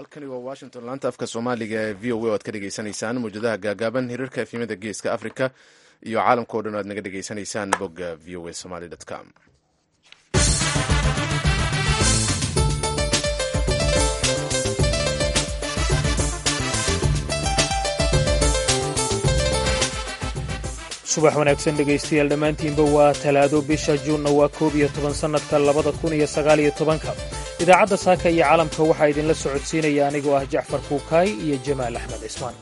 halkani waa washington laanta afka soomaaliga ee v o a o aad ka dhegeysanaysaan mawjadaha gaagaaban hirarka efyimada geeska africa iyo caalamka o dhan o aad naga dhegeysanaysaan bogga v o a somaly com subax wanaagsan dhegaystayaal dhammaantiinba waa talaado bisha juunna waa koob iyo toban sannadka labada kun iyo sagaaliyo tobanka idaacadda saaka iyo caalamka waxaa idinla socodsiinaya anigoo ah jacfar kuukaay iyo jamaal axmed cismaan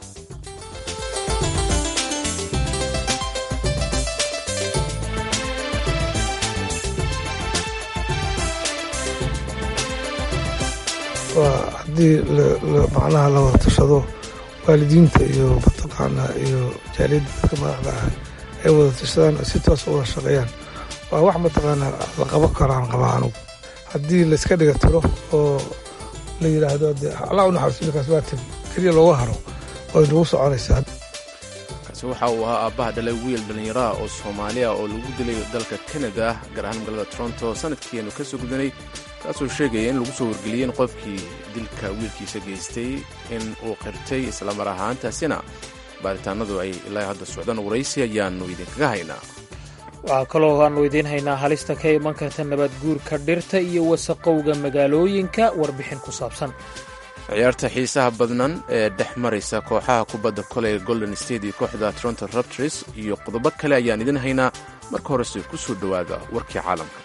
waa haddii macnaha la wada tashado waalidiinta iyo mataqaana iyo jaaliyadda dadka madaxda ah ay wada tashadaan si toos uga shaqeeyaan waa wax mataqaana la qaban karaan qabaa anugu haddii layska dhiga tiro oo la yidhaahdo de allah u naxariisto ninkaas waa tegi keliya looga haro way nagu soconaysaa kaasi waxa uu ahaa aabbaha dhalay wiil dhallinyaraha oo soomaaliya oo lagu dilay dalka kanada gaar ahaan magaalada toronto sanadkiianu ka soo gudanay kaasoo sheegaya in lagu soo wargeliyey in qofkii dilka wiilkiisa geystay in uu qirtay islamar ahaantaasina baaritaanadu ay ilaa hadda socdaan waraysi ayaannu idinkaga haynaa waxaa kaloo aannu idiin haynaa halista ka iman karta nabadguurka dhirta iyo wasaqowga magaalooyinka warbixin ku saabsan ciyaarta xiisaha badnan ee dhex maraysa kooxaha kubadda koley golden state iyo kooxda toronto raptors iyo qodobo kale ayaan idin haynaa marka horese ku soo dhowaada warkii caalamka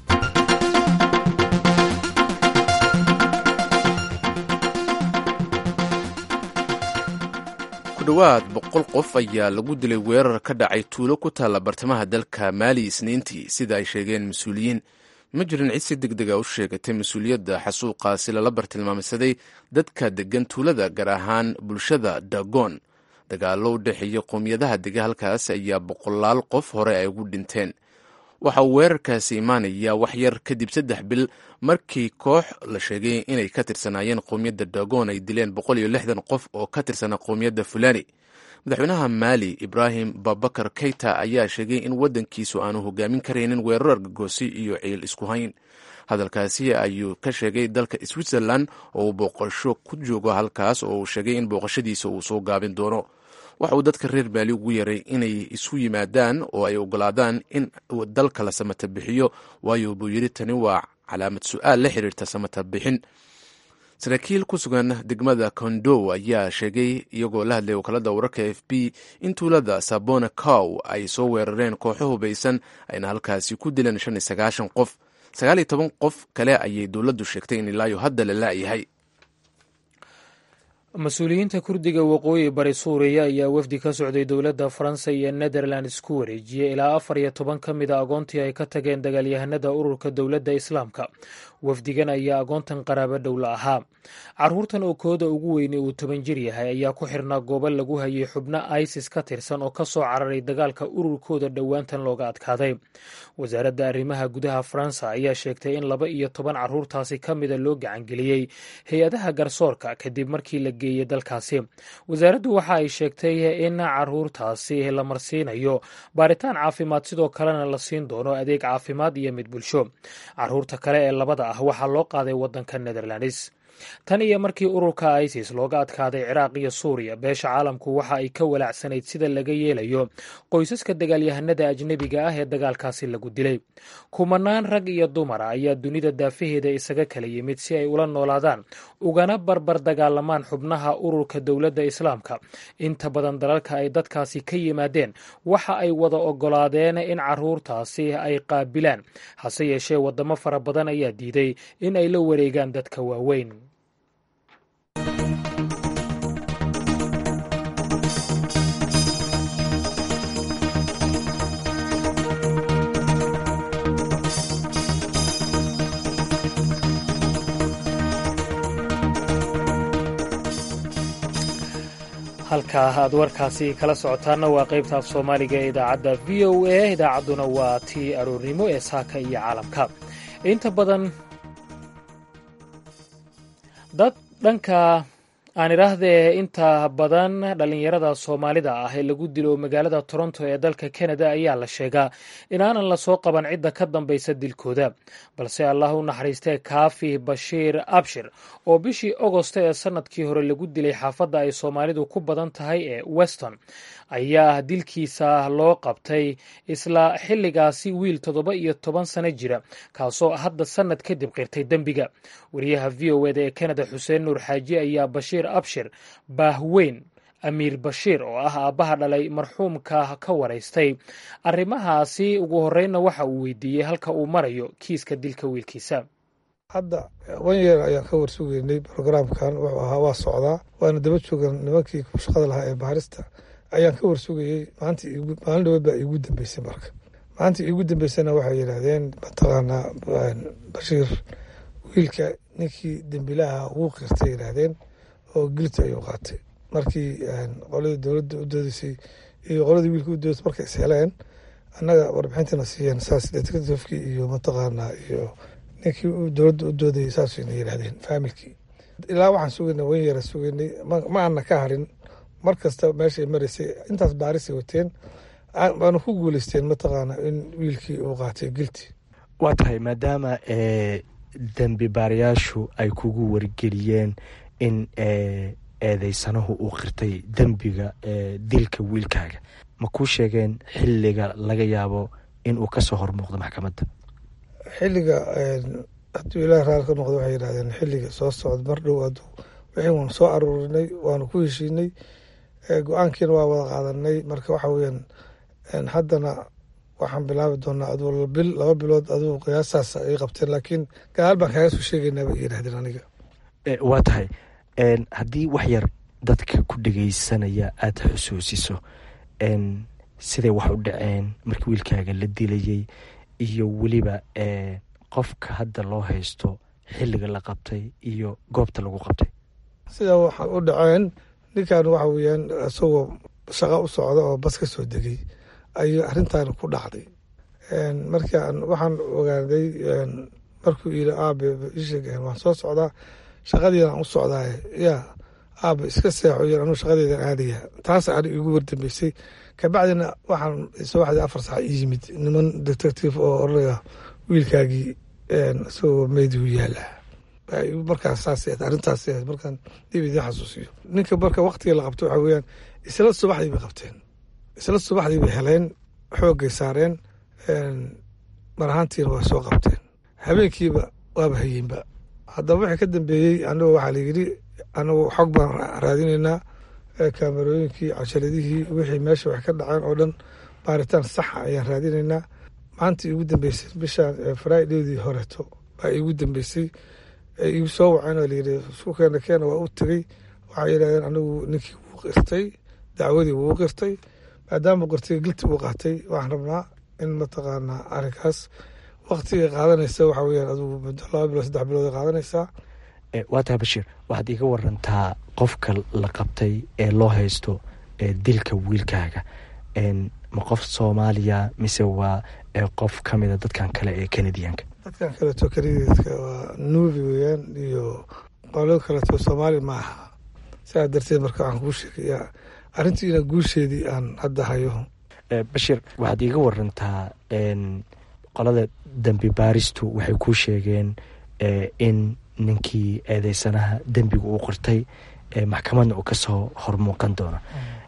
kudhowaad boqol qof ayaa lagu dilay weerar ka dhacay tuulo ku taalla bartamaha dalka maali isniintii sida ay sheegeen mas-uuliyiin ma jirin cid si deg dega u sheegatay mas-uuliyadda xasuuqaasi lala bartilmaamsaday dadka deggan tuulada gaar ahaan bulshada dagon dagaallo u dhexeeya qowmiyadaha dega halkaas ayaa boqolaal qof hore ay ugu dhinteen waxa uu weerarkaasi imaanaya wax yar kadib saddex bil markii koox la sheegay inay ka tirsanaayeen qowmiyadda dagon ay dileen boqol iyo lixdan qof oo ka tirsanaa qowmiyadda fulani madaxweynaha maali ibraahim babakar keyta ayaa sheegay in waddankiisu aanu hogaamin karaynin weerar argagoosi iyo ciil isku hayn hadalkaasi ayuu ka sheegay dalka switzerland oo uu booqasho ku joogo halkaas oo uu sheegay in booqashadiisa uu soo gaabin doono waxa uu dadka reer maali ugu yaray inay isu yimaadaan oo ay ogolaadaan in dalka la samata bixiyo waayo buu yidhi tani waa calaamad su-aal la xiriirta samata bixin saraakiil ku sugan degmada kondow ayaa sheegay iyagoo la hadlay wakaalada wararka f b in tuulada sabona cow ay soo weerareen kooxo hubaysan ayna halkaasi ku dileen shan iyo sagaashan qof sagaal iyo toban qof kale ayay dowladdu sheegtay in ilaayo hadda la la'yahay mas-uuliyiinta kurdiga waqooyi bari suuriya ayaa wafdi ka socday dowladda faransa iyo netherlands ku wareejiyey ilaa afar iyo toban ka mida agoontii ay ka tageen dagaalyahanada ururka dowladda islaamka wafdigan ayaa agoontan qaraabo dhowla ahaa caruurtan oo kooda ugu weyne uu toban jir yahay ayaa ku xirnaa goobo lagu hayay xubno isis ka tirsan oo ka soo cararay dagaalka ururkooda dhowaantan looga adkaaday wasaaradda arrimaha gudaha faransa ayaa sheegtay in laba iyo toban caruurtaasi ka mida loo gacangeliyey hay-adaha garsoorka kadib markii la geeyey dalkaasi wasaaraddu waxa ay sheegtay in caruurtaasi la marsiinayo baaritaan caafimaad sidoo kalena la siin doono adeeg caafimaad iyo mid bulsho caruurta kale ee labada ah waxaa loo qaaday waddanka netherlands tan iyo markii ururka isis looga adkaaday ciraaq iyo suuriya beesha caalamku waxa ay ka walaacsanayd sida laga yeelayo qoysaska dagaalyahanada ajnebiga ah ee dagaalkaasi lagu dilay kumanaan rag iyo dumara ayaa dunida daafaheeda isaga kala yimid si ay ula noolaadaan ugana barbar dagaalamaan xubnaha ururka dowladda islaamka inta badan dalalka ay dadkaasi ka yimaadeen waxa ay wada ogolaadeen in caruurtaasi ay qaabilaan hase yeeshee wadamo fara badan ayaa diiday in ay la wareegaan dadka waaweyn halkaa aad warkaasi kala socotaanna waa qaybta af soomaaliga ee idaacadda v o a idaacadduna waa tii aroornimo ee saaka iyo caalamka inta badan dad dhanka aan idhaahdee inta badan dhallinyarada soomaalida ah ee lagu dilo magaalada toronto ee dalka kanada ayaa la sheegaa inaanan lasoo qaban cidda ka dambaysa dilkooda balse allah u naxariistee kaafi bashiir abshir oo bishii agosto ee sanadkii hore lagu dilay xaafadda ay soomaalidu ku badan tahay ee weston ayaa dilkiisa loo qabtay isla xilligaasi wiil toddoba iyo toban sano jira kaasoo hadda sannad kadib qirtay dembiga wariyaha v o eda ee kanada xuseen nuur xaaji ayaa bashiir abshir baahweyn amiir bashiir oo ah aabbaha dhalay marxuumka ka waraystay arrimahaasi ugu horreynna waxa uu weydiiyey halka uu marayo kiiska dilka wiilkiisa hadda wan yeer ayaan ka warsugeynay brograamkan wuxuu ahaa waa socdaa waana daba joogan nimankii ku shaqada lahaa ee baarista ayaan ka warsugayey maalin dhaweed baa iigu dambeysay marka maalinta iigu dambeysana waxay yidhaahdeen mataqaanaa bashiir wiilka ninkii dembilaha ugu qirtay yidhaahdeen oo gilti ayuu qaatay markii qoladii dowladda u doodeysay iyo qoladii wiilka u doodeysay markay is heleen annaga warbixintana siiyeen saas detectivekii iyo mataqaanaa iyo ninkii dowladda u doodayay saasayna yidhahdeen faamilkii ilaa waxaan sugaynay wan yara sugaynay ma ana ka harin mar kasta meeshay maraysay intaas baarisay wateen waana ku guuleysteen mataqaana in wiilkii uu qaatay gilti waa tahay maadaama dembi baarayaashu ay kugu wargeliyeen in eedeysanahu uu qirtay dembiga dilka wiilkaaga ma kuu sheegeen xilliga laga yaabo in uu kasoo hormuuqdo maxkamadda xilliga hadduu ilaah raali ka noqdo waxay yidhahdeen xilliga soo socda mar dhow aduu wixii waanu soo aruurinay waanu ku heshiinay go-aankiina waa wada qaadanay marka waxa weyaan haddana waxaan bilaabi doonaa aduu bil laba bilood aduu qiyaasaas ay qabteen laakiin gadaal baan kaaga soo sheegaynaa bay yidhahdeen aniga waa tahay haddii wax yar dadka ku dhegeysanaya aada xusuusiso siday wax u dhaceen markii wiilkaaga la dilayay iyo weliba qofka hadda loo haysto xilliga la qabtay iyo goobta lagu qabtay sidaa waxa u dhaceen ninkan waxa weyaan isagoo shaqo u socda oo bas ka soo degay ayuu arrintan ku dhacday markaan waxaan ogaaday markuu yiri aabe isheg waan soo socdaa shaqadiina aan u socdaay yaa aabe iska seexo yar anuu shaqadeedan aadaya taas ani igu wardambeysay kabacdina waxaan subaxdii afar saac ii yimid niman detective oo oranaya wiilkaagii isagoo meydii u yaala markaas saas arrintaas markaan dib idiin xasuusiyo ninka marka waktigii la qabto waxa weeyaan isla subaxdii bay qabteen isla subaxdii bay heleen xooggay saareen mar ahaantiina waa soo qabteen habeenkiiba waaba hayeenba haddaba wixii ka dambeeyey anigu waxaa layidhi anigu xog baan raadinaynaa kaamarooyinkii casharadihii wixii meesha wax ka dhaceen oo dhan baaritaan saxa ayaan raadinaynaa maanta iigu dambeysay bishaan fridaydii horeeto baa iigu dambeysay igu soo waceen oo layidhi isku keena keena waa u tegey waxay yidhahdeen anigu ninkii wuu qirtay dacwadii wuu qirtay maadaama qirtay gilti uu qaatay waxaan rabnaa in mataqaanaa arrinkaas waktigay qaadanaysa waxa weyaan adugu muddo laba bilood saddex bilood ay qaadanaysaa waa tahay bashiir waxaad iiga warantaa qofka la qabtay ee loo haysto dilka wiilkaaga ma qof soomaaliya mise waa qof ka mida dadkan kale ee kanadiyanka dadkan kaleeto kanadiyanka waa nuubi weeyaan iyo qolo kaleeto soomaali ma aha sidaa darteed marka waxaan kuu sheegayaa arrintiina guusheedii aan hadda hayo bashiir waxaad iiga warantaa qolada dembi baaristu waxay kuu sheegeen in ninkii eedeysanaha dembiga uu qirtay maxkamadna uu kasoo hormuuqan doono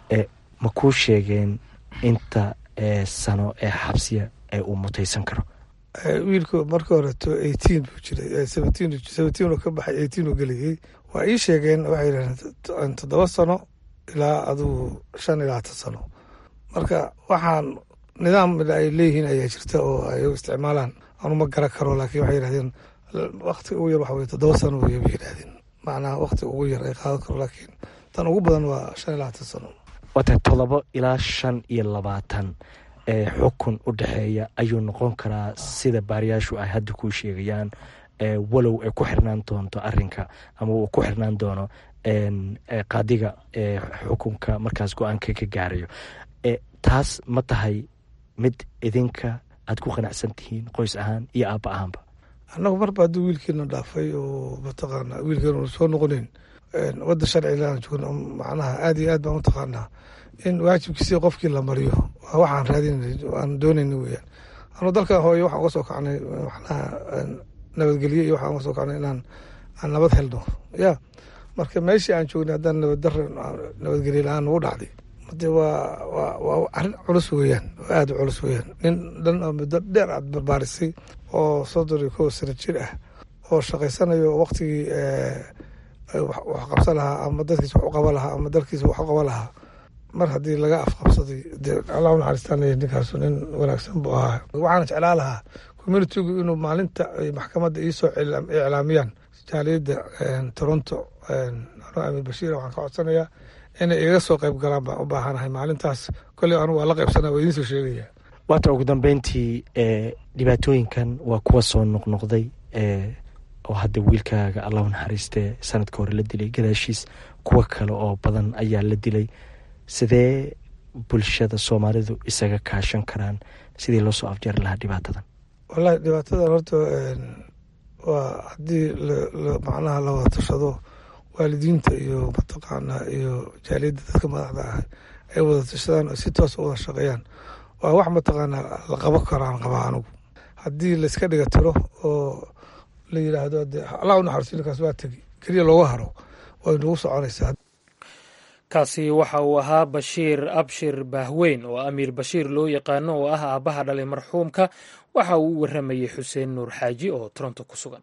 ma kuu sheegeen inta sano ee xabsiya ee uu mutaysan karo wiilku marka horeto eighteen buu jiray seventeen seventeen oo ka baxay eighteen oo gelayay waa ii sheegeen waxay yidhahdeen toddoba sano ilaa adugu shan ilaa tan sano marka waxaan nidaam ay leeyihiin ayaa jirta oo ay isticmaalaan anuma garan karo laakiin waxay yidhahdeen wakti ugu yar waxa weye toddoba sano wey bay yidhahdeen macnaha wakti ugu yar ay qaadan karo laakiin tan ugu badan waa shan ilaa tan sano waa tahay todoba ilaa shan iyo labaatan xukun u dhexeeya ayuu noqon karaa sida baariyaashu ay hadda kuu sheegayaan walow ay ku xirnaan doonto arinka ama uu ku xirnaan doono qaadiga xukunka markaas go-aanka ka gaarayo taas ma tahay mid idinka aad ku qanacsan tihiin qoys ahaan iyo aabba ahaanba annagu marba hadduu wiilkeena dhaafay oo mataqaana wiilkeena soo noqoneyn wadda sharcigaan joogno macnaha aad iyo aad baan u taqaanaa in waajibkiisii qofkii la mariyo waa waxaan raadinay aan doonayna weyaan anuu dalkan hooyo waxaan uga soo kacnay macnaha nabadgelyo iyo waxaan uga soo kacnay inaan aan nabad helno ya marka meeshii aan joognay haddaan nabaddarra nabadgelyo la-aan nagu dhacday de waa waa waa arrin culus weeyaan oo aada u culus weeyaan nin dhan oo muddo dheer aad barbaarisay oo soddon iyo kow sano jir ah oo shaqaysanayo waqtigii wax qabsan lahaa ama dadkiisa wax u qaban lahaa ama dalkiisa wax u qaban lahaa mar haddii laga afqabsaday de allah unaxariistaan ninkaasu nin wanaagsan buu ahaa waxaana jeclaa lahaa communitigu inuu maalinta ay maxkamadda iisoo iclaamiyaan jaaliyadda toronto anuu amiir bashiir waxaan ka codsanayaa inay iga soo qayb galaan baan u baahanahay maalintaas kolley anu waa la qaybsanaa waa idiin soo sheegaya waata ugu dambeyntii dhibaatooyinkan waa kuwa soo noqnoqday oo hadda wiilkaaga allah u naxariistee sanadka hore la dilay gadaashiis kuwo kale oo badan ayaa la dilay sidee bulshada soomaalidu isaga kaashan karaan sidii loo soo afjari lahaa dhibaatadan wallahi dhibaatadan horta waa haddii macnaha la wada tashado waalidiinta iyo mataqaanaa iyo jaaliyadda dadka madaxda ah ay wada tashadaan oo si toos u wada shaqeeyaan waa wax mataqaanaa la qaban karaan qabaa anugu haddii layska dhiga tiro oo la yidhaahdo de allah u naxariisto ninkaas waa tegi keliya looga haro way nagu soconaysaa kaasi waxa uu ahaa bashiir abshir baahweyn oo amiir bashiir loo yaqaano oo ah aabbaha dhalay marxuumka waxa uu u warramayey xuseen nuur xaaji oo toronto ku sugan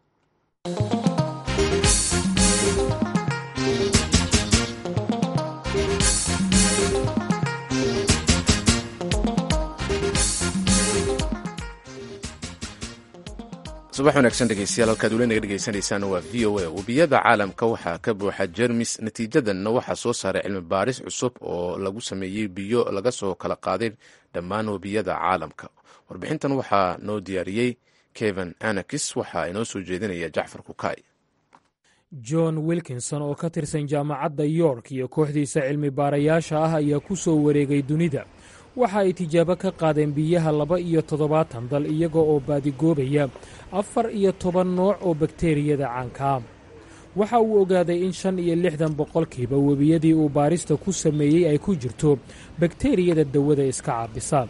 subax wanaagsan dhegeystayaal halkaad weli naga dhegeysanaysaan waa v o a webiyada caalamka waxaa ka buuxa jermis natiijadanna waxaa soo saaray cilmi baaris cusub oo lagu sameeyey biyo laga soo kala qaaday dhammaan webiyada caalamka warbixintan waxaa noo diyaariyey keven anakis waxaa inoo soo jeedinaya jacfar kukay john wilkinson oo ka tirsan jaamacadda york iyo kooxdiisa cilmi baarayaasha ah ayaa ku soo wareegay dunida waxa ay tijaabo ka qaadeen biyaha laba iyo toddobaatan dal iyaga oo baadigoobaya afar iyo toban nooc oo bakteriyada caankaa waxa uu ogaaday in shan iyo lixdan boqolkiiba webiyadii uu baarista ku sameeyey ay ku jirto bakteriyada dawada iska caabisa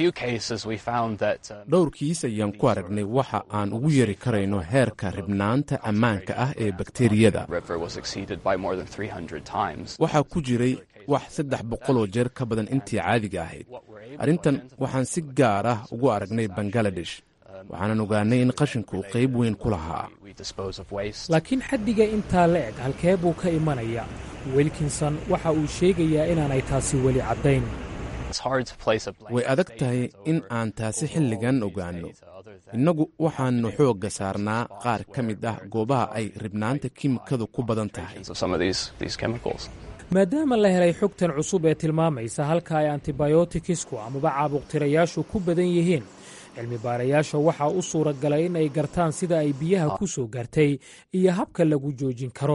dhowrkiis ayaan ku aragnay waxa aan ugu yari karayno heerka ribnaanta ammaanka ah ee bakteriyada waxaa ku jiray wax saddex boqoloo jeer ka badan intii caadiga ahayd arrintan waxaan si gaar ah ugu aragnay bangaladesh waxaanan ogaanay in qashinku uu qayb weyn ku lahaa laakiin xaddiga intaa la eg halkee buu ka imanaya wilkinson waxa uu sheegayaa inaanay taasi weli caddayn way adag tahay in aan taasi xilligan ogaanno innagu waxaannu xoogga saarnaa qaar ka mid ah goobaha ay ribnaanta kiimikadu ku badan tahay maadaama la helay xogtan cusub ee tilmaamaysa halka ay antibiotikisku amaba caabuqtirayaashu ku badan yihiin cilmi baarayaasha waxaa u suura galay in ay gartaan sida ay biyaha ku soo gaartay iyo habka lagu joojin karo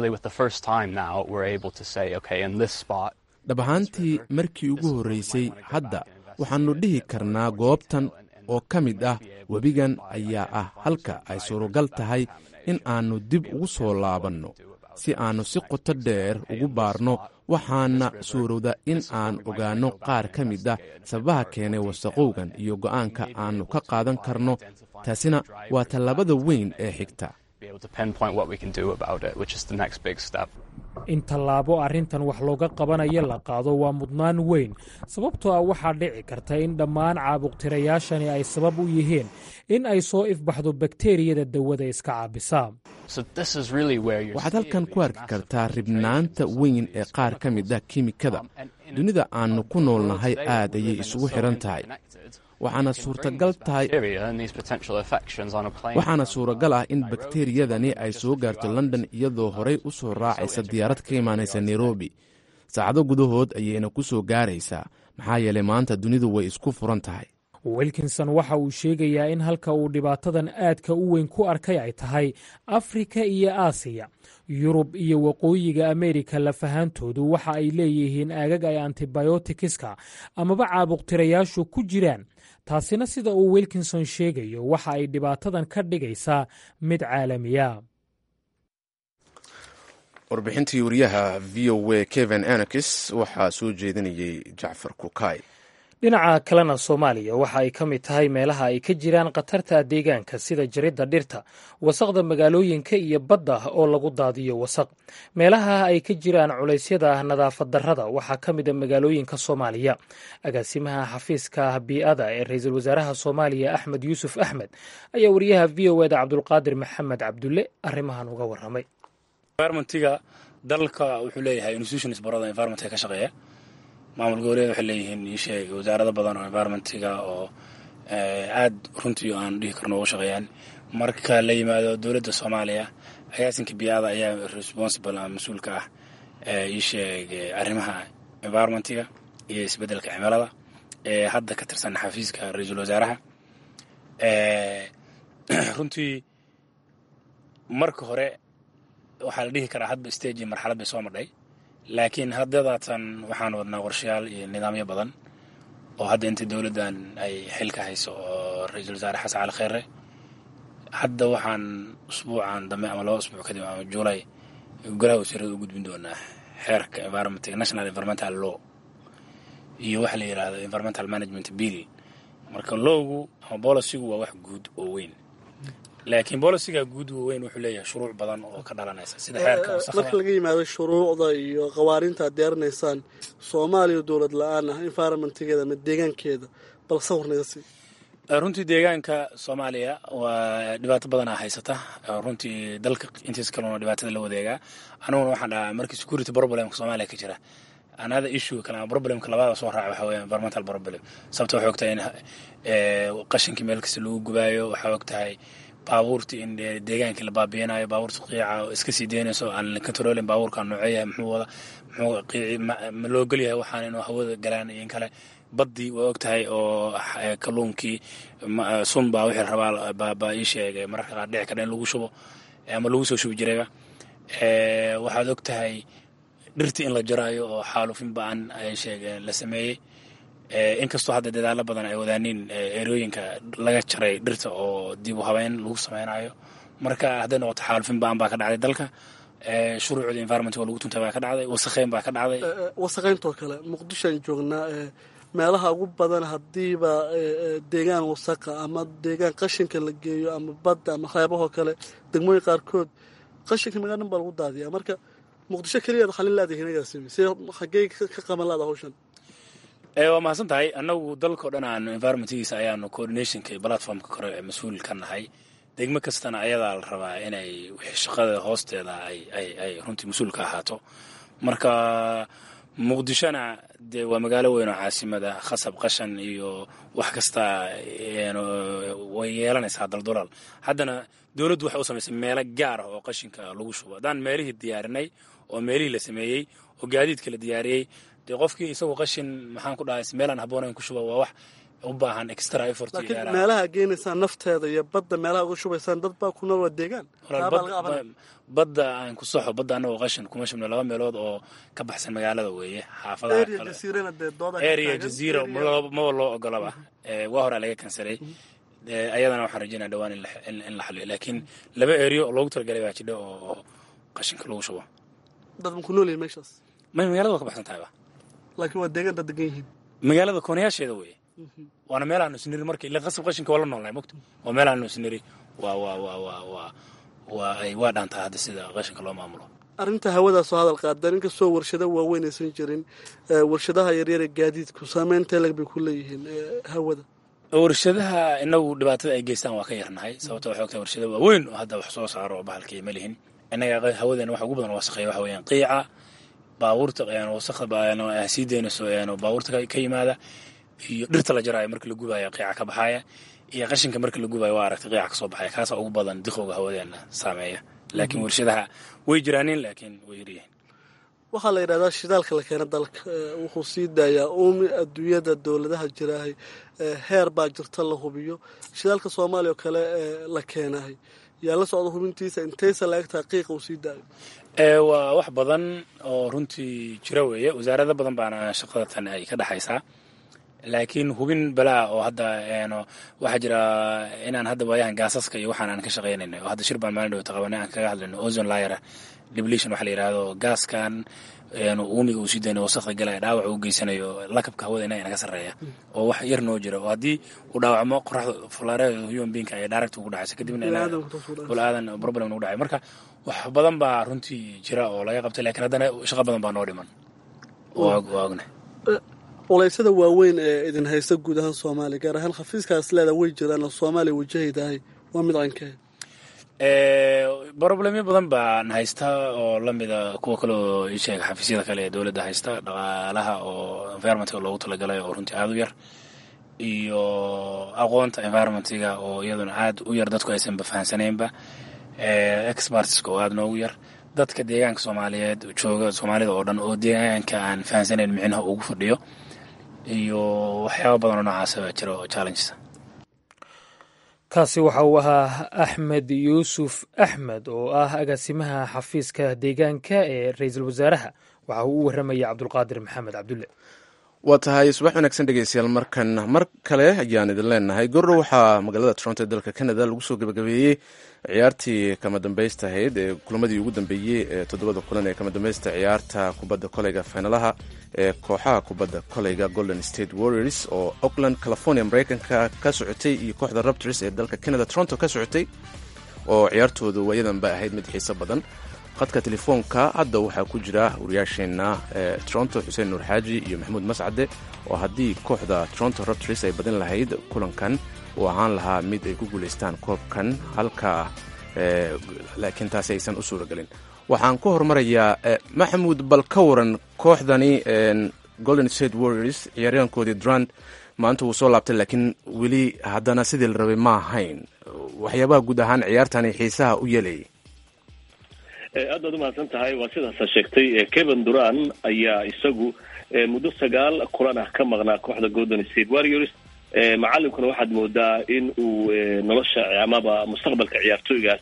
dhab ahaantii markii ugu horraysay hadda waxaannu dhihi karnaa goobtan oo ka mid ah webigan ayaa ah halka ay suuragal tahay in aannu dib ugu soo laabanno si aannu si qoto dheer ugu baarno waxaana suurowda in aan ogaanno qaar ka mid ah sababaha keenay wasaqowgan iyo go'aanka aannu ka qaadan karno taasina waa tallaabada weyn ee xigta in tallaabo arrintan wax looga qabanayo la qaado waa mudnaan weyn sababtoo ah waxaa dhici karta in dhammaan caabuqtirayaashani ay sabab u yihiin in ay soo ifbaxdo bakteriyada dawada iska caabisa waxaad halkan ku arki kartaa ribnaanta weyn ee qaar ka mid ah kiimikada dunida aannu ku noolnahay aad ayay isugu xidhan tahay waxaana suurtagal tahay waxaana suuragal ah in bakteriyadani ay soo gaarto london iyadoo horey u soo raacaysa diyaarad ka imaanaysa nairobi saacado gudahood ayayna ku soo gaaraysaa maxaa yeelay maanta dunidu way isku furan tahay wilkinson waxa uu sheegayaa in halka uu dhibaatadan aadka u weyn ku arkay ay tahay afrika iyo aasiya yurub iyo waqooyiga ameerika lafahaantoodu waxa ay leeyihiin aagag ay antibiotikiska amaba caabuqtirayaashu ku jiraan taasina sida uu wilkinson sheegayo waxa ay dhibaatadan ka dhigaysaa mid caalamiya warbixintii wariyaha v o a kevin anakis waxaa soo jeedinayay jacfar kukay dhinaca kalena soomaaliya waxa ay ka mid tahay meelaha ay ka jiraan khatarta deegaanka sida jaridda dhirta wasaqda magaalooyinka iyo badda oo lagu daadiyo wasaq meelaha ay ka jiraan culaysyada nadaafad darrada waxaa ka mid a magaalooyinka soomaaliya agaasimaha xafiiska bii'ada ee ra-iisul wasaaraha soomaaliya axmed yuusuf axmed ayaa wariyaha v o eda cabdulqaadir maxamed cabdulle arrimahan uga warramay environmentiga dalka wuxuu leeyahay institutions barada environmentka ka shaqeeya maamul goboleed waxay leeyihiin iisheeg wasaarado badan oo environmentiga oo aad runtii aan dhihi karno uga shaqeeyaan marka la yimaado dowladda soomaaliya agaasinka biyaada ayaa responsible ama mas-uulka ah iisheeg arrimaha environmentiga iyo isbeddelka cimilada ee hadda ka tirsan xafiiska ra-iisul wasaaraha runtii marka hore waxaa la dhihi karaa hadba stage iyo marxalad bay soo madhay laakiin haddadaatan waxaan wadnaa qorshayaal iyo nidaamyo badan oo hadda inta dowladdan ay xilka hayso oo ra-iisul wasaare xasan cali kheyre hadda waxaan usbuucan dambe ama laba usbuuc kadib ama juulay golaha wasiirada u gudbin doonaa xeerka environmentka national environmental law iyo waxa la yidhaahdo environmental management bill marka lowgu ama bolicigu waa wax guud oo weyn laakiin boliciga guud weyn wuxuu leeyahay shuruuc badan oo ka dhalanaysa sida xeerka marka laga yimaado shuruucda iyo qawaarinta aad diyaarinaysaan soomaaliya dowlad la-aan ah environmentgeeda ama deegaankeeda bal sawir naga sii runtii deegaanka soomaaliya waa dhibaato badanaa haysata runtii dalka intiis kalena dhibaatada la wadeegaa aniguna waxaan dhahaa markii security problemka soomaaliya ka jira another issue kale ama problemka labaada soo raaca waxa weya environmental problem sababta waxay og tahay in qashinkii meel kasta lagu gubaayo waxaa og tahay baabuurtii in deegaankii la baabiinayo baabuurta qiica iska sii deynayso aan la controlin baabuurka nooceeyahay muxuu wada muxuu qiici ma loo gelyahay waxaan inuu hawada galaan iyo in kale baddii waa og tahay oo kalluunkii sun baa wixii rabaa baa ii sheegay mararka qaar dhici kara in lagu shubo ama lagu soo shubi jirayba waxaad og tahay dhirtii in la jaraayo oo xaalufin ba-an ay sheegeen la sameeyey inkastoo hadda dadaalo badan ay wadaaniin erooyinka laga jaray dhirta oo dib u habeyn lagu sameynayo marka hadday noqoto xaalufin ba-an baa ka dhacday dalka shuruucda environment oo lagu tuntay baa ka dhacday wasakheyn baa ka dhacday wasaqeyntoo kale muqdishoan joognaa meelaha ugu badan haddiiba deegaan wasaqa ama deegaan qashinka la geeyo ama badda ama reebahoo kale degmooyin qaarkood qashinka magaa dhan baa lagu daadiyaa marka muqdisho keliyaad xalin laadahinagaasimi see xaggey ka qaban laada hawshan waa mahadsan tahay annagu dalkao dhan aanu environmentgiisa ayaanu coordinationka iyo platformka kore ee mas-uul ka nahay degmo kastana ayadaa la rabaa inay wixii shaqada hoosteeda ay runtii mas-uul ka ahaato marka muqdishona dee waa magaalo weyn oo caasimada khasab qashan iyo wax kasta way yeelanaysaa daldulaal haddana dowladdu waxay u samaysay meelo gaar ah oo qashinka lagu shubo haddaan meelihii diyaarinay oo meelihii la sameeyey oo gaadiidka la diyaariyey dee qofkii isagoo qashin maxaan ku dhahay meelaan habboonayn ku shuba waa wax u baahan extra effort laakiin meelaha geenaysaan nafteeda iyo badda meelaha uga shubaysaan dad baa ku nool waa deegaan badda aan ku soxo badda annagoo qashin kuma shubno laba meelood oo ka baxsan magaalada weeye xaafadaarea jaziira maba loo ogolaba waa horaa laga kansaray ayadana waxaan rajeynaya dhawaan in la xaliyo laakiin laba eriyo loogu talagalay baa jidha oo qashinka lagu shubo dad ma ku nool yihin meeshaas may magaalada waa ka baxsan tahayba laakiin waa deegaan dad degan yihiin magaalada koonayaasheeda weeye waana meel aanu isniri marka ila qasab qashinka waa la noolnahay mogta waa meel aanu isniri waa waa waa waa waa waa ay waa dhaantaa hadda sida qashinka loo maamulo arrinta hawadaasoo hadal qaadaan inkastoo warshado waaweyn aysan jirin warshadaha yaryar ee gaadiidku saameynta leg bay ku leeyihiin hawada warshadaha inagu dhibaatada ay geystaan waa ka yarnahay sababto waxay ogtahay warshado waaweyn oo hadda wax soo saaro oo bahalkii ma lihin innaga hawadeena waxa ugu badan wasaqeeya waxa weeyaan qiica baabuurta wasaqda sii deynayso baabuurta ka yimaada iyo dhirta la jaraayo marka la gubaayo qiica ka baxaaya iyo qashinka marka la gubaayo waa aragtay qiica ka soo baxaya kaasaa ugu badan diqowga hawadeena saameeya laakiin warshadaha way jiraaniin laakiin way yaryihiin waxaa la yidhahdaa shidaalka la keena dalka wuxuu sii daayaa uumi adduunyada dowladaha jiraahay heer baa jirta la hubiyo shidaalka soomaaliya oo kale la keenahay yaa la socda hubintiisa intaysa laegtaha qiiqa uu sii daayo waa wax badan oo runtii jira weeye wasaarado badan baana shaqada tan ay ka dhexaysaa laakiin hubin balaa oo hadda waxaa jira inaan hadda waayahan gaasaska iyo waxaan aan ka shaqaynayna oo hadda shir baan maalin dhowta qabanay aan kaga hadlayno ozon layera depletion waxa la yidhahdo gaaskan uumiga uu sii daynayo wasakda galaya dhaawac uu geysanayo lakabka hawada inaga naga sarreeya oo wax yar noo jira oo haddii uu dhaawacmo qoraxda fulaarada human beingka ay direct ugu dhacaysa kadibna bul-aadan problem ugu dhacay marka wax badan baa runtii jira oo laga qabtay lakiin haddana shaqo badan baa noo dhiman waa ogna culeysyada waaweyn ee idin haysta guud ahaan soomaaliya gaar ahaan xafiiskaas leeda way jiraan oo soomaaliya wajahaydahay waa mid cankee broblemyo badan baan haysta oo lamida kuwa kale oo isheega xafiisyada kale ee dowladda haysta dhaqaalaha oo environmentka loogu talagalay oo runtii aada u yar iyo aqoonta environmentga oo iyaduna aad u yar dadku aysanba fahansaneynba expertska oo aada noogu yar dadka deegaanka soomaaliyeed jooga soomaalida oo dhan oo deegaanka aan fahansaneyn micnaha ugu fadhiyo iyo waxyaaba badan oo noocaasa baa jira oo challenges kaasi waxa uu ahaa axmed yuusuf axmed oo ah agaasimaha xafiiska deegaanka ee ra-iisul wasaaraha waxa uu u warramaya cabdulqaadir maxamed cabdulle waa tahay subax wanaagsan dhegeystayaal markan mar kale ayaan idin leenahay gordhow waxaa magaalada toronto ee dalka canada lagu soo gabagabeeyey ciyaartii kama dambaysta ahayd ee kulamadii ugu dambeeyey ee toddobada kulan ee kama dambaysta ciyaarta kubadda koleyga finalaha ee kooxaha kubadda koleyga golden state warriors oo oakland california mareykanka ka socotay iyo kooxda raptors ee dalka canada toronto ka socotay oo ciyaartoodu waayadanba ahayd mid xiiso badan khadka telefoonka hadda waxaa ku jira wariyaasheenna ee toronto xuseen nuur xaaji iyo maxamuud mascade oo haddii kooxda toronto raptors ay badin lahayd kulankan uu ahaan lahaa mid ay ku guulaystaan koobkan halka laakiin taasi aysan u suuragelin waxaan ku horumarayaa maxamuud bal ka waran kooxdani golden state warriors ciyaaryaankoodii durand maanta wuu soo laabtay laakiin weli haddana sidii la rabay ma ahayn waxyaabaha guud ahaan ciyaartani xiisaha u yeelayay aad baad umahadsan tahay waa sidaasa sheegtay kevin duran ayaa isagu muddo sagaal kulan ah ka maqnaa kooxda golden state warriors macalinkuna waxaad moodaa in uu nolosha amaba mustaqbalka ciyaartooygaas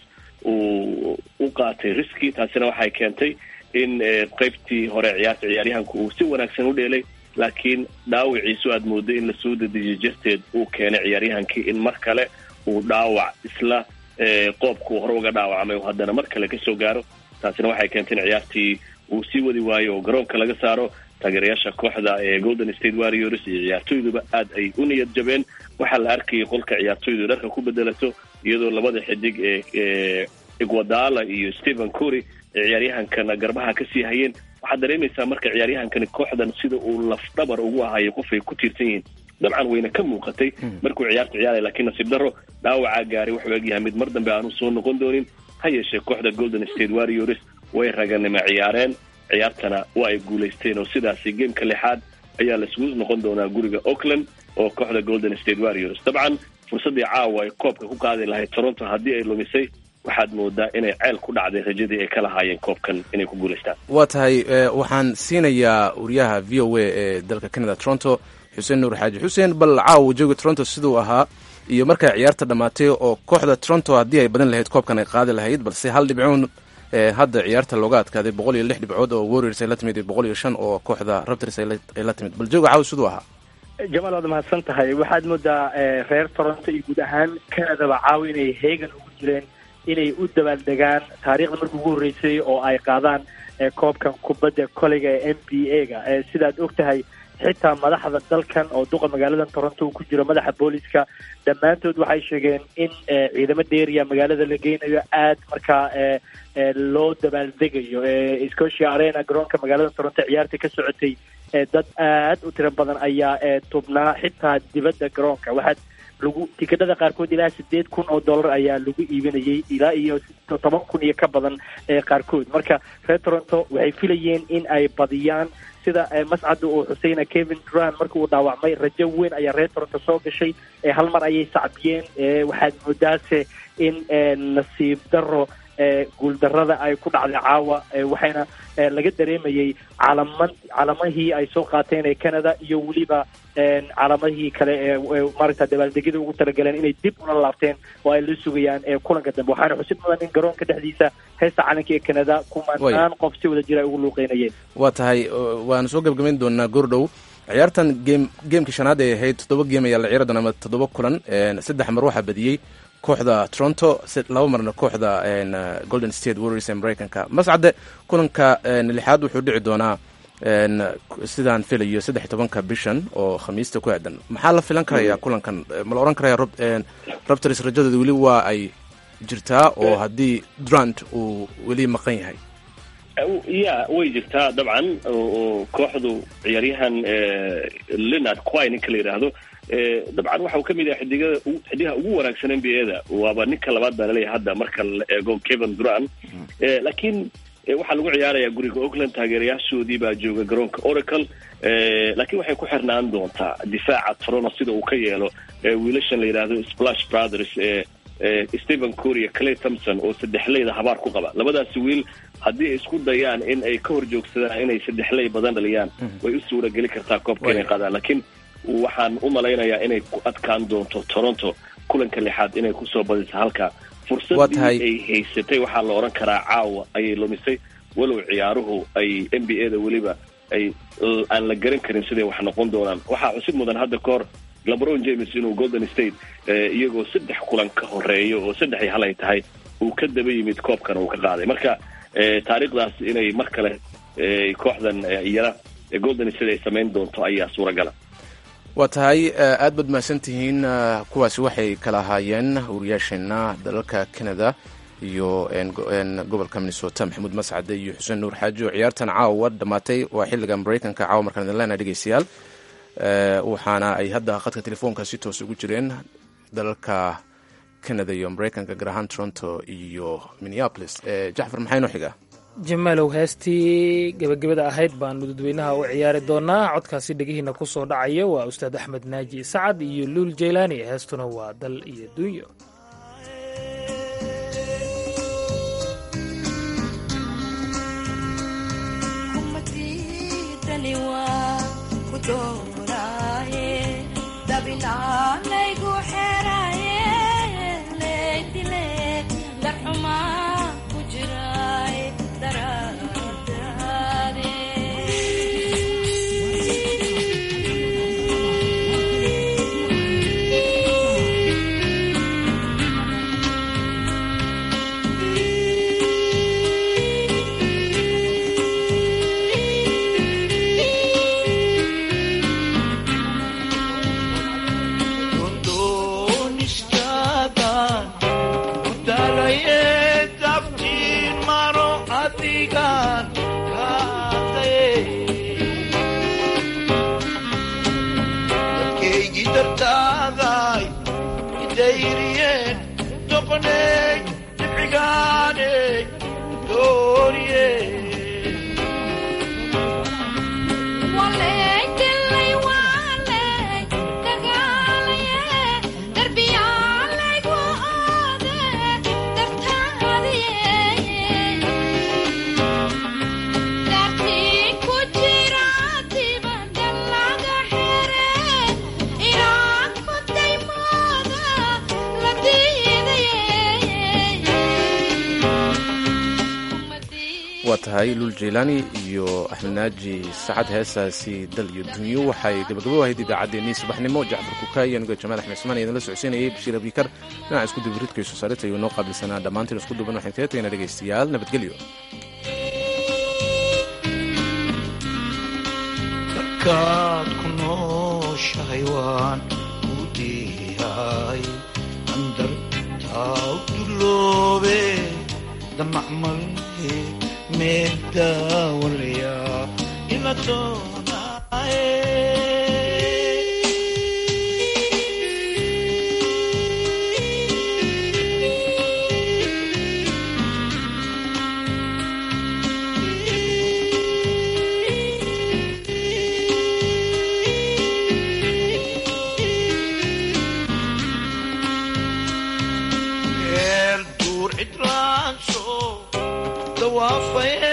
uu u qaatay riski taasina waxay keentay in qeybtii hore ciyaarta ciyaaryahanku uu si wanaagsan u dheelay laakiin dhaawiciisu aad mooday in lasoo dedejiyo jarteed uu keenay ciyaaryahankii in mar kale uu dhaawac isla qoobkuu hore uga dhaawacmay oo haddana mar kale kasoo gaaro taasina waxay keentay in ciyaartii uu sii wadi waayo oo garoonka laga saaro taageerayaasha kooxda ee golden state warriors iyo ciyaartooyduba aad ay u niyad jabeen waxaa la arkayay qolka ciyaartooydu dharka ku bedelato iyadoo labada xidig ee igwadala iyo stephen cory ee ciyaaryahankana garbaha kasii hayeen waxaad dareemaysaa marka ciyaaryahankani kooxdan sida uu lafdhabar ugu ahayo qof ay ku tiirsan yihiin dabcan wayna ka muuqatay markuu ciyaarta ciyaaraya lakiin nasiib daro dhaawacaa gaaray wuxuu egyahay mid mar dambe aanu soo noqon doonin ha yeeshee kooxda golden state warriors way raganima ciyaareen ciyaartana waa ay guulaysteen oo sidaasi gameka lixaad ayaa laisugu noqon doonaa guriga auckland oo kooxda golden state warriors dabcan fursaddii caawa ay koobka ku qaadi lahayd toronto haddii ay lumisay waxaad moodaa inay ceel ku dhacday rajadii ay ka lahaayeen koobkan inay ku guulaystaan waa tahay waxaan siinayaa wariyaha v o a ee dalka canada toronto xuseen nuur xaaji xuseen bal caawa jooga toronto siduu ahaa iyo markay ciyaarta dhammaatay oo kooxda toronto haddii ay badan lahayd koobkan ay qaadi lahayd balse hal dhibcoon hadda ciyaarta looga adkaaday boqol iyo lix dhibcood oo warriors ay la timid iyo boqol iyo shan oo kooxda raptors ay la timid bal jooga caawa siduu ahaa jamaal waad mahadsan tahay waxaad moodaa reer toronto iyo guud ahaan canadaba caawa inay heegan ugu jireen inay u dabaaldegaan taariikhda markii ugu horreysay oo ay qaadaan koobkan kubadda koleyga ee m b a ga sidaad og tahay xitaa madaxda dalkan oo duqa magaalada toronto uu ku jiro madaxa booliska dhammaantood waxay sheegeen in ciidamo dheeriya magaalada la geynayo aad markaa loo dabaaldegayo scotia arena garoonka magaalada toronto ciyaarta ka socotay dad aad u tiro badan ayaa tubnaa xitaa dibadda garoonka waxaad lagu tikadhada qaarkood ilaa sideed kun oo dollar ayaa lagu iibinayay ilaa iyo toban kun iyo ka badan qaarkood marka reer toronto waxay filayeen in ay badiyaan sida mascada uu xuseyna kevin duran marka uu dhaawacmay rajo weyn ayaa reer toronto soo gashay hal mar ayay sacbiyeen waxaad moodaase in nasiib daro guuldarada ay ku dhacday caawa waxayna laga dareemayay calaman calamahii ay soo qaateen ee canada iyo weliba calamahii kale ee maaragta dabaaldegyada ugu talagaleen inay dib ula laabteen oo ay la sugayaan kulanka dambe waxaana xusid mudan in garoonka dhexdiisa heesta calanka ee canada kumanaan qof si wada jira ay ugu luuqeynayeen waa tahay waanu soo gebgabayn doonaa goordhow ciyaartan game geemkii shanaad ay ahayd toddoba geem ayaa la ciyaari doona ama toddoba kulan saddex mar waxaa badiyey kooxda toronto laba marna kooxda golden state warriors ee mareykanka mascade kulanka lixaad wuxuu dhici doonaa sidaan filayo saddex iyo tobanka bishan oo khamiista ku aadan maxaa la filan karaya kulankan ma la oran karaya robters rajadooda weli waa ay jirtaa oo haddii durant uu weli maqan yahay ya way jirtaa dabcan oo kooxdu ciyaaryahan leonard quy ninka la yidhaahdo dabcan waxa uu ka mid yahay xidigada xidigaha ugu wanaagsan n b a da waaba ninka labaad baa laleeyahay hadda marka la eego kevin duran laakiin waxaa lagu ciyaarayaa guriga oakland taageerayaashoodii baa jooga garoonka oracle laakiin waxay ku xirnaan doontaa difaaca toronto sida uu ka yeelo wiilashan la yidhaahdo splash brothers stephen coria clay thompson oo saddexleyda habaar ku qaba labadaasi wiil haddii ay isku dayaan in ay ka hor joogsadaan inay saddexley badan dhaliyaan way u suura geli kartaa koobka inay qaadaan laakiin waxaan u malaynayaa inay ku adkaan doonto toronto kulanka lixaad inay kusoo badisa halka fursadii ay haysatay waxaa la odhan karaa caawa ayay lumisay walow ciyaaruhu ay n b a da weliba ay aan la garan karin siday wax noqon doonaan waxaa xusid mudan hadda ka hor lebron james inuu golden state iyagoo saddex kulan ka horeeyo oo saddex iyo hal ay tahay uu ka daba yimid koobkana uu ka qaaday marka taariikhdaas inay mar kale kooxdan iyana golden state ay samayn doonto ayaa suuragala waa tahay aad baad mahadsan tihiin kuwaasi waxay kala ahaayeen wariyaasheena dalalka canada iyo gobolka minnesota maxamuud mascade iyo xuseen nuur xaaji oo ciyaartan caawa dhammaatay waa xilliga mareykanka caawa markaan idin leenahay dhegeystayaal waxaana ay hadda khadka telefoonka si toos ugu jireen dalalka canada iyo mareykanka gaar ahaan toronto iyo minneapolis jacfar maxaa inoo xigaa jamaalow heestii gebagabada ahayd baanu dadweynaha u ciyaari doonaa codkaasi dhegihiina ku soo dhacaya waa ustaad axmed naaji sacad iyo luul jaylaani heestuna waa dal iyo dunyo waa tahay luul jaylaani iyo axmed naaji sacad heesaasi dal iyo dunyo waxay gabagabo ahayd idaacaddeenii subaxnimo jacfar kukaay anigo jamaal axmed ismaan idinla socodsiinayay bashiir abikar dhinaca isku dubaridka iyo soosaarita ayuu noo qaabilsanaa dhammaantiin isku duban waxaan kaga tagaynaa dhegaystayaal nabadgelyo markaad ku nooshahay waan ku diyahay andartaa u duloobe damacmalhe meedaawalaya ila doonaaye meel duur cidlaanso dawaafay